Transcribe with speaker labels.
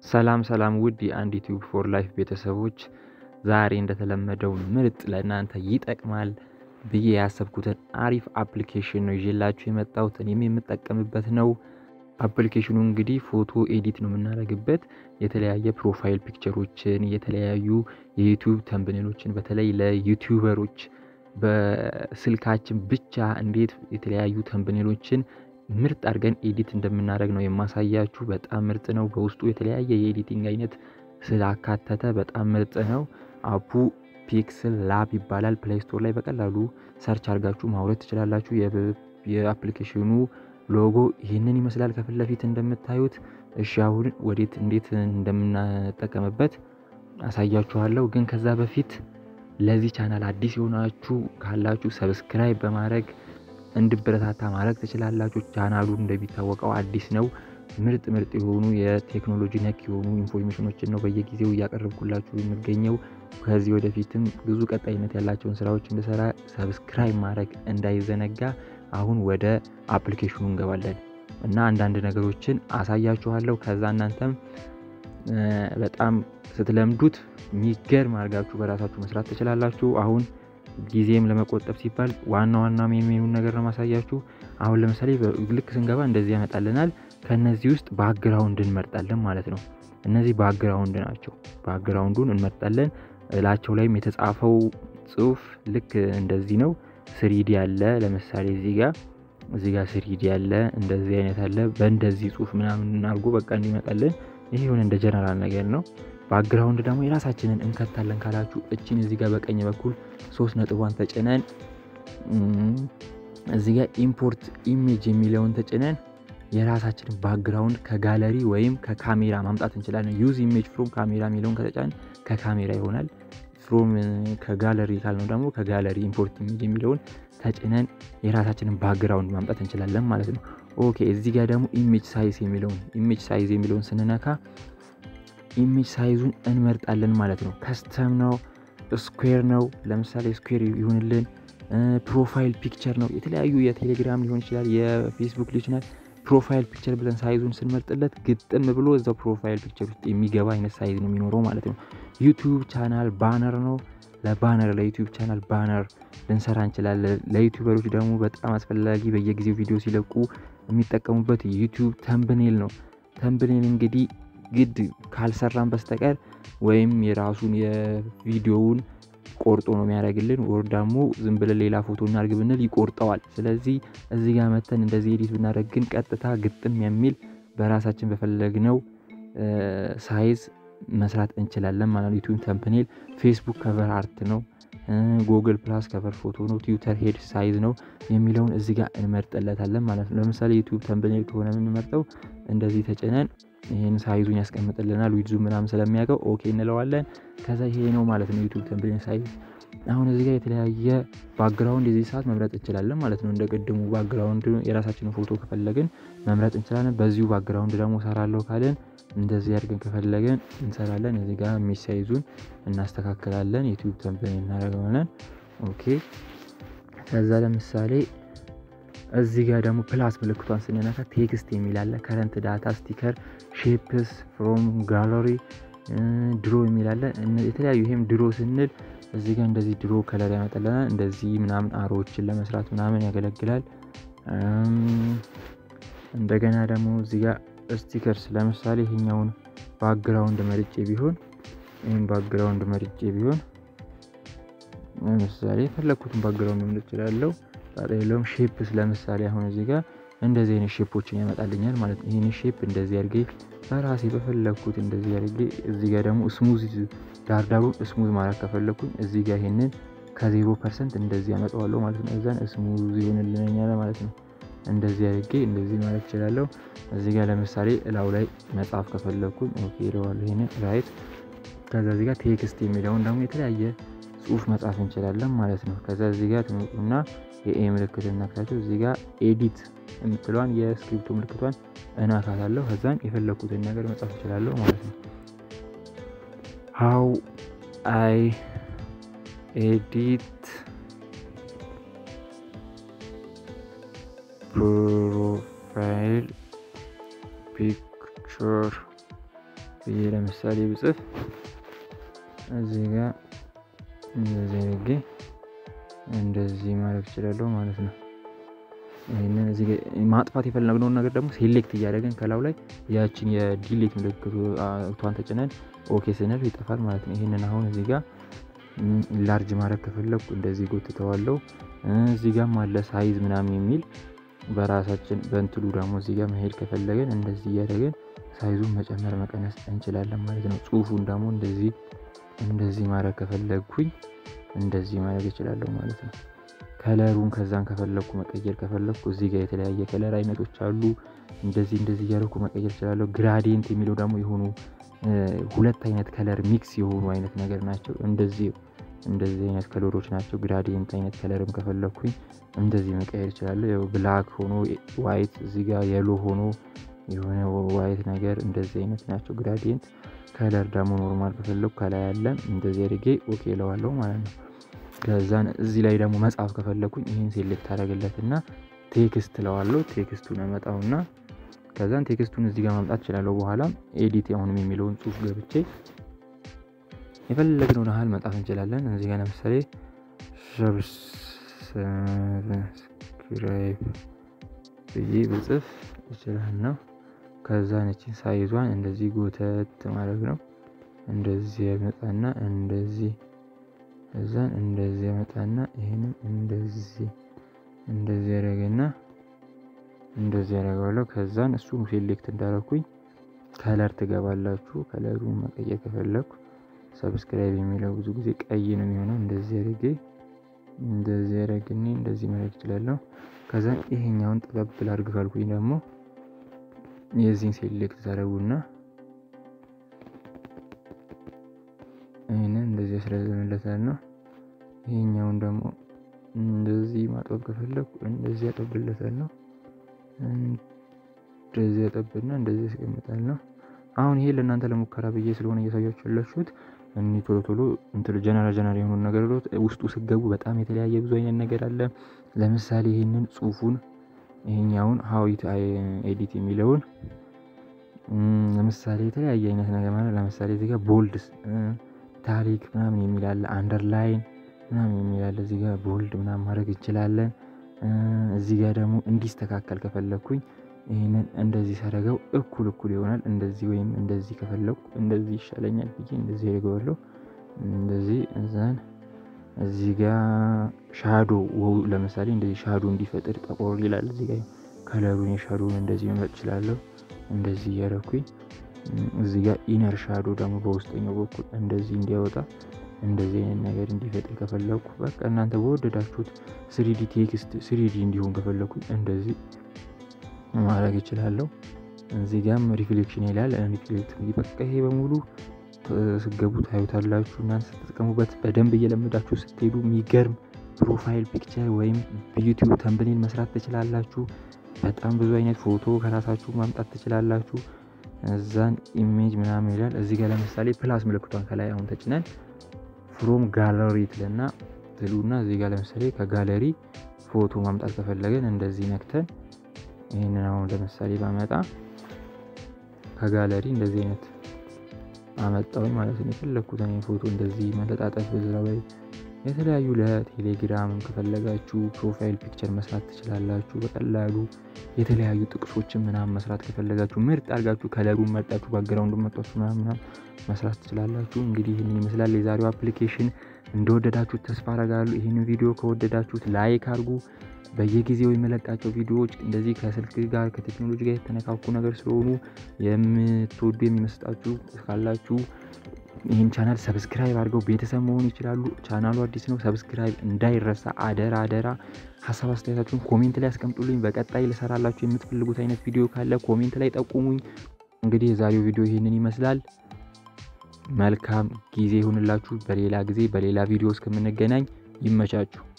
Speaker 1: ሰላም ሰላም ውድ የአንድ ዩቲዩብ ፎር ላይፍ ቤተሰቦች ዛሬ እንደተለመደው ምርጥ ለእናንተ ይጠቅማል ብዬ ያሰብኩትን አሪፍ አፕሊኬሽን ነው ይዤላችሁ የመጣሁት። እኔም የምጠቀምበት ነው። አፕሊኬሽኑ እንግዲህ ፎቶ ኤዲት ነው የምናደርግበት። የተለያየ ፕሮፋይል ፒክቸሮችን፣ የተለያዩ የዩቲዩብ ተምብኔሎችን በተለይ ለዩቲዩበሮች በስልካችን ብቻ እንዴት የተለያዩ ተምብኔሎችን ምርጥ አድርገን ኤዲት እንደምናደርግ ነው የማሳያችሁ። በጣም ምርጥ ነው። በውስጡ የተለያየ የኤዲቲንግ አይነት ስላካተተ በጣም ምርጥ ነው። አፑ ፒክስል ላብ ይባላል። ፕሌይ ስቶር ላይ በቀላሉ ሰርች አድርጋችሁ ማውረድ ትችላላችሁ። የአፕሊኬሽኑ ሎጎ ይህንን ይመስላል ከፊት ለፊት እንደምታዩት። እሺ አሁን ወዴት እንዴት እንደምናጠቀምበት አሳያችኋለሁ። ግን ከዛ በፊት ለዚህ ቻናል አዲስ የሆናችሁ ካላችሁ ሰብስክራይብ በማድረግ እንድበረታታ ማድረግ ትችላላችሁ። ቻናሉ እንደሚታወቀው አዲስ ነው። ምርጥ ምርጥ የሆኑ የቴክኖሎጂ ነክ የሆኑ ኢንፎርሜሽኖችን ነው በየጊዜው እያቀረብኩላችሁ የሚገኘው። ከዚህ ወደፊትም ብዙ ቀጣይነት ያላቸውን ስራዎች እንድሰራ ሰብስክራይብ ማድረግ እንዳይዘነጋ። አሁን ወደ አፕሊኬሽኑ እንገባለን እና አንዳንድ ነገሮችን አሳያችኋለሁ። ከዛ እናንተም በጣም ስትለምዱት የሚገርም አድርጋችሁ በራሳችሁ መስራት ትችላላችሁ። አሁን ጊዜም ለመቆጠብ ሲባል ዋና ዋና ሜኑን ነገር ነው ማሳያችሁ። አሁን ለምሳሌ ልክ ስንገባ እንደዚህ ያመጣልናል። ከነዚህ ውስጥ ባክግራውንድ እንመርጣለን ማለት ነው። እነዚህ ባክግራውንድ ናቸው። ባክግራውንዱን እንመርጣለን። እላቸው ላይም የተጻፈው ጽሁፍ ልክ እንደዚህ ነው። ስሪዲ አለ። ለምሳሌ እዚህ ጋር እዚህ ጋር ስሪዲ አለ። እንደዚህ አይነት አለ። በእንደዚህ ጽሁፍ ምናምን አድርጎ በቃ እንዲመጣልን ይሄ የሆነ እንደ ጀነራል ነገር ነው። ባክግራውንድ ደግሞ የራሳችንን እንከታለን ካላችሁ እችን እዚህ ጋር በቀኝ በኩል ሶስት ነጥቧን ተጭነን እዚህ ጋር ኢምፖርት ኢሜጅ የሚለውን ተጭነን የራሳችንን ባክግራውንድ ከጋለሪ ወይም ከካሜራ ማምጣት እንችላለን። ዩዝ ኢሜጅ ፍሮም ካሜራ የሚለውን ከተጫን ከካሜራ ይሆናል። ፍሮም ከጋለሪ ካልነው ደግሞ ከጋለሪ ኢምፖርት ኢሜጅ የሚለውን ተጭነን የራሳችንን ባክግራውንድ ማምጣት እንችላለን ማለት ነው። ኦኬ እዚህ ጋር ደግሞ ኢሜጅ ሳይዝ የሚለውን ኢሜጅ ሳይዝ የሚለውን ስንነካ ኢሜጅ ሳይዙን እንመርጣለን ማለት ነው። ከስተም ነው፣ ስኩዌር ነው። ለምሳሌ ስኩዌር ይሁንልን። ፕሮፋይል ፒክቸር ነው። የተለያዩ የቴሌግራም ሊሆን ይችላል፣ የፌስቡክ ሊሆን ይችላል። ፕሮፋይል ፒክቸር ብለን ሳይዙን ስንመርጥለት ግጥም ብሎ እዛው ፕሮፋይል ፒክቸር ውስጥ የሚገባ አይነት ሳይዝ ነው የሚኖረው ማለት ነው። ዩቲዩብ ቻናል ባነር ነው። ለባነር ለዩቲዩብ ቻናል ባነር ልንሰራ እንችላለን። ለዩቲዩበሮች ደግሞ በጣም አስፈላጊ በየጊዜው ቪዲዮ ሲለቁ የሚጠቀሙበት ዩቲዩብ ተምብኔል ነው። ተምብኔል እንግዲህ ግድ ካልሰራን በስተቀር ወይም የራሱን የቪዲዮውን ቆርጦ ነው የሚያደርግልን፣ ወር ደግሞ ዝም ብለን ሌላ ፎቶ እናድርግ ብንል ይቆርጠዋል። ስለዚህ እዚህ ጋር መተን እንደዚህ ኤዲት ብናደርግ ግን ቀጥታ ግጥም የሚል በራሳችን በፈለግነው ሳይዝ መስራት እንችላለን ማለት ነው። ዩቲዩብ ተምፕኔል፣ ፌስቡክ ከቨር አርት ነው፣ ጉግል ፕላስ ከቨር ፎቶ ነው፣ ትዊተር ሄድ ሳይዝ ነው የሚለውን እዚህ ጋር እንመርጥለታለን ማለት ነው። ለምሳሌ ዩቲዩብ ተምፕኔል ከሆነ የምንመርጠው እንደዚህ ተጭነን ይህን ሳይዙን ያስቀምጥልናል። ዊድዙ ምናምን ስለሚያውቀው ኦኬ እንለዋለን። ከዛ ይሄ ነው ማለት ነው ዩቲዩብ ተምፕኔል ሳይዝ። አሁን እዚህ ጋር የተለያየ ባክግራውንድ የዚህ ሰዓት መምረጥ እንችላለን ማለት ነው። እንደ ቅድሙ ባክግራውንድ የራሳችንን ፎቶ ከፈለግን መምረጥ እንችላለን። በዚሁ ባክግራውንድ ደግሞ ሰራለሁ ካለን እንደዚህ አድርገን ከፈለግን እንሰራለን። እዚህ ጋር ኢሜጅ ሳይዙን እናስተካክላለን። ዩቲዩብ ተምፕኔል እናደርገዋለን። ኦኬ ከዛ ለምሳሌ እዚህ ጋር ደግሞ ፕላስ ምልክቷን ስንነካ ቴክስት የሚላለ ከረንት ዳታ ስቲከር ሼፕስ ፍሮም ጋለሪ ድሮ የሚላለ የተለያዩ ይሄም ድሮ ስንል እዚህ ጋር እንደዚህ ድሮ ከለር ያመጣልናል። እንደዚህ ምናምን አሮዎችን ለመስራት ምናምን ያገለግላል። እንደገና ደግሞ እዚህ ጋር ስቲከርስ ለምሳሌ ይሄኛውን ባክግራውንድ መርጬ ቢሆን ይህም ባክግራውንድ መርጬ ቢሆን ለምሳሌ የፈለግኩትን ባክግራውንድ መምረጥ እችላለሁ። ጣጣ የለውም። ሼፕስ ለምሳሌ አሁን እዚህ ጋር እንደዚህ አይነት ሼፖችን ያመጣልኛል ማለት ነው። ይህን ሼፕ እንደዚህ አድርጌ በራሴ በፈለግኩት እንደዚህ አድርጌ እዚህ ጋር ደግሞ ስሙዝ ዳርዳሩን ስሙዝ ማድረግ ከፈለግኩኝ እዚህ ጋር ይሄንን ከዜሮ ፐርሰንት እንደዚህ ያመጣዋለሁ ማለት ነው። እዛን ስሙዝ ይሆንልኛል ማለት ነው። እንደዚህ አድርጌ እንደዚህ ማለት እችላለሁ። እዚህ ጋር ለምሳሌ እላው ላይ መጻፍ ከፈለግኩኝ ኦኬ ይለዋለሁ። ይሄንን ራይት ከዛ እዚህ ጋር ቴክስት የሚለውን ደግሞ የተለያየ ጽሁፍ መጻፍ እንችላለን ማለት ነው። ከዛ እዚህ ጋር ትመጡና የኤ ምልክት እናክታችሁ እዚህ ጋር ኤዲት የምትለዋን የስክሪፕቱ ምልክቷን እናካታለሁ። ከዛን የፈለግኩትን ነገር መጻፍ እችላለሁ ማለት ነው። ሃው አይ ኤዲት ፕሮፋይል ፒክቸር ብዬ ለምሳሌ ብጽፍ እዚህ ጋር እንደዚህ አድርጌ እንደዚህ ማድረግ እችላለሁ ማለት ነው። ይህንን እዚህ ማጥፋት የፈለግነውን ነገር ደግሞ ሴሌክት እያደረግን ከላዩ ላይ ያችን የዲሌት ምልክቷን ተጭነን ኦኬ ስንል ይጠፋል ማለት ነው። ይህንን አሁን እዚህ ጋር ላርጅ ማድረግ ከፈለግኩ እንደዚህ ጎትተዋለሁ። እዚህ ጋር አለ ሳይዝ ምናምን የሚል በራሳችን በእንትሉ ደግሞ እዚህ ጋር መሄድ ከፈለግን እንደዚህ እያደረግን ሳይዙን መጨመር መቀነስ እንችላለን ማለት ነው። ጽሁፉን ደግሞ እንደዚህ እንደዚህ ማድረግ ከፈለግኩኝ እንደዚህ ማድረግ እችላለሁ ማለት ነው። ከለሩን ከዛን ከፈለግኩ መቀየር ከፈለግኩ እዚህ ጋር የተለያየ ከለር አይነቶች አሉ። እንደዚህ እንደዚህ እያደረኩ መቀየር እችላለሁ። ግራዲየንት የሚለው ደግሞ የሆኑ ሁለት አይነት ከለር ሚክስ የሆኑ አይነት ነገር ናቸው። እንደዚህ እንደዚህ አይነት ከለሮች ናቸው። ግራዲየንት አይነት ከለርም ከፈለግኩኝ እንደዚህ መቀየር እችላለሁ። ያው ብላክ ሆኖ ዋይት እዚህ ጋር የሎ ሆኖ የሆነ ዋይት ነገር እንደዚህ አይነት ናቸው ግራዲየንት። ከለር ደግሞ ኖርማል ከፈለግኩ ከላይ ያለ እንደዚህ አድርጌ ኦኬ እለዋለሁ ማለት ነው። ከዛን እዚህ ላይ ደግሞ መጻፍ ከፈለግኩኝ ይህን ሴሌክት አደረግለትና ቴክስት እለዋለሁ። ቴክስቱን አመጣውና ከዛን ቴክስቱን እዚህ ጋር ማምጣት እችላለሁ። በኋላ ኤዲት አሁንም የሚለውን ጽሁፍ ገብቼ የፈለግነውን ያህል መጻፍ እንችላለን። እዚህ ጋር ለምሳሌ ሰብስክራይብ ብዬ ብጽፍ ይችላል ነው። ከዛ ነችን ሳይዟን እንደዚህ ጎተት ማድረግ ነው። እንደዚህ ያመጣና እንደዚህ ከዛን እንደዚህ ያመጣና ይሄንም እንደዚህ እንደዚህ ያደረገና እንደዚህ ያደረገዋለሁ። ከዛን እሱን ሴሌክት እንዳረኩኝ ከለር ትገባላችሁ። ከለሩን መቀየር ከፈለግኩ ሰብስክራይብ የሚለው ብዙ ጊዜ ቀይ ነው የሚሆነው። እንደዚህ አድርጌ እንደዚህ አድርግኔ እንደዚህ ማድረግ እችላለሁ። ከዛን ይሄኛውን ጠበብ ላድርግ ካልኩኝ ደግሞ የዚህን ሴሌክት ታደርጉና ይህንን እንደዚህ ያስረዝምለታል ነው። ይሄኛውን ደግሞ እንደዚህ ማጥበብ ከፈለግኩ እንደዚህ ያጠብለታል ነው። እንደዚህ ያጠብና እንደዚህ ያስቀምጣል ነው። አሁን ይሄ ለእናንተ ለሙከራ ብዬ ስለሆነ እያሳያችሁ ያላችሁት እኒ ቶሎ ቶሎ እንትን ጀነራል ጀነራል የሆኑ ነገር ውስጡ ስገቡ በጣም የተለያየ ብዙ አይነት ነገር አለ። ለምሳሌ ይህንን ጽሁፉን ይሄኛውን ሀዊት ኤዲት የሚለውን ለምሳሌ የተለያየ አይነት ነገር ማለት ለምሳሌ እዚህ ጋር ቦልድ ታሪክ ምናምን የሚል አለ። አንደርላይን ምናምን የሚል አለ። እዚህ ጋር ቦልድ ምናምን ማድረግ እንችላለን። እዚህ ጋር ደግሞ እንዲስተካከል ከፈለግኩኝ ይህንን እንደዚህ ሳደርገው እኩል እኩል ይሆናል። እንደዚህ ወይም እንደዚህ ከፈለግኩ እንደዚህ ይሻለኛል ብዬ እንደዚህ አድርገዋለሁ። እንደዚህ እዛን እዚህ ጋር ሻዶ ለምሳሌ እንደዚህ ሻዶ እንዲፈጥር ጠቆር ይላል። እዚህ ጋር ከለሩን የሻዶውን እንደዚህ መምረጥ እችላለሁ። እንደዚህ እያደረኩኝ እዚህ ጋር ኢነር ሻዶ ደግሞ በውስጠኛው በኩል እንደዚህ እንዲያወጣ እንደዚህ አይነት ነገር እንዲፈጥር ከፈለግኩ በቃ እናንተ በወደዳችሁት ስሪዲ ቴክስት ስሪዲ እንዲሆን ከፈለግኩኝ እንደዚህ ማድረግ እችላለሁ። እዚህ ጋም ሪፍሌክሽን ይላል። ሪፍሌክት በቃ ይሄ በሙሉ ስገቡ ታዩታላችሁ። እናንተ ስትጠቀሙበት በደንብ እየለመዳችሁ ስትሄዱ የሚገርም ፕሮፋይል ፒክቸር ወይም በዩቲዩብ ተምብኔል መስራት ትችላላችሁ። በጣም ብዙ አይነት ፎቶ ከራሳችሁ ማምጣት ትችላላችሁ። እዛን ኢሜጅ ምናምን ይላል። እዚህ ጋር ለምሳሌ ፕላስ ምልክቷን ከላይ አሁን ተጭነን ፍሮም ጋለሪ ትልና ትሉና እዚህ ጋር ለምሳሌ ከጋለሪ ፎቶ ማምጣት ከፈለገን እንደዚህ ነክተን ይህንን አሁን ለምሳሌ ባመጣ ከጋለሪ እንደዚህ አይነት አመጣውኝ ማለት ነው። የፈለግኩትን ፎቶ እንደዚህ መለጣጠፍ እዛ ላይ የተለያዩ ለቴሌግራም ከፈለጋችሁ ፕሮፋይል ፒክቸር መስራት ትችላላችሁ። በቀላሉ የተለያዩ ጥቅሶችን ምናምን መስራት ከፈለጋችሁ ምርጥ አድርጋችሁ ከለሩን መርጣችሁ ባግራውንዱን መርጣችሁ ምናምን መስራት ትችላላችሁ። እንግዲህ ይህንን ይመስላል የዛሬው አፕሊኬሽን። እንደወደዳችሁት ተስፋ አረጋለሁ። ይህንን ቪዲዮ ከወደዳችሁት ላይክ አድርጉ። በየጊዜው የመለቃቸው ቪዲዮዎች እንደዚህ ከስልክ ጋር ከቴክኖሎጂ ጋር የተነካኩ ነገር ስለሆኑ የምትወዱ የሚመስጣችሁ ካላችሁ ይህን ቻናል ሰብስክራይብ አድርገው ቤተሰብ መሆን ይችላሉ። ቻናሉ አዲስ ነው፣ ሰብስክራይብ እንዳይረሳ አደራ አደራ። ሀሳብ አስተያየታችሁን ኮሜንት ላይ ያስቀምጡልኝ። በቀጣይ ልሰራላችሁ የምትፈልጉት አይነት ቪዲዮ ካለ ኮሜንት ላይ ጠቁሙኝ። እንግዲህ የዛሬው ቪዲዮ ይህንን ይመስላል። መልካም ጊዜ ይሁንላችሁ። በሌላ ጊዜ በሌላ ቪዲዮ እስከምንገናኝ ይመቻችሁ።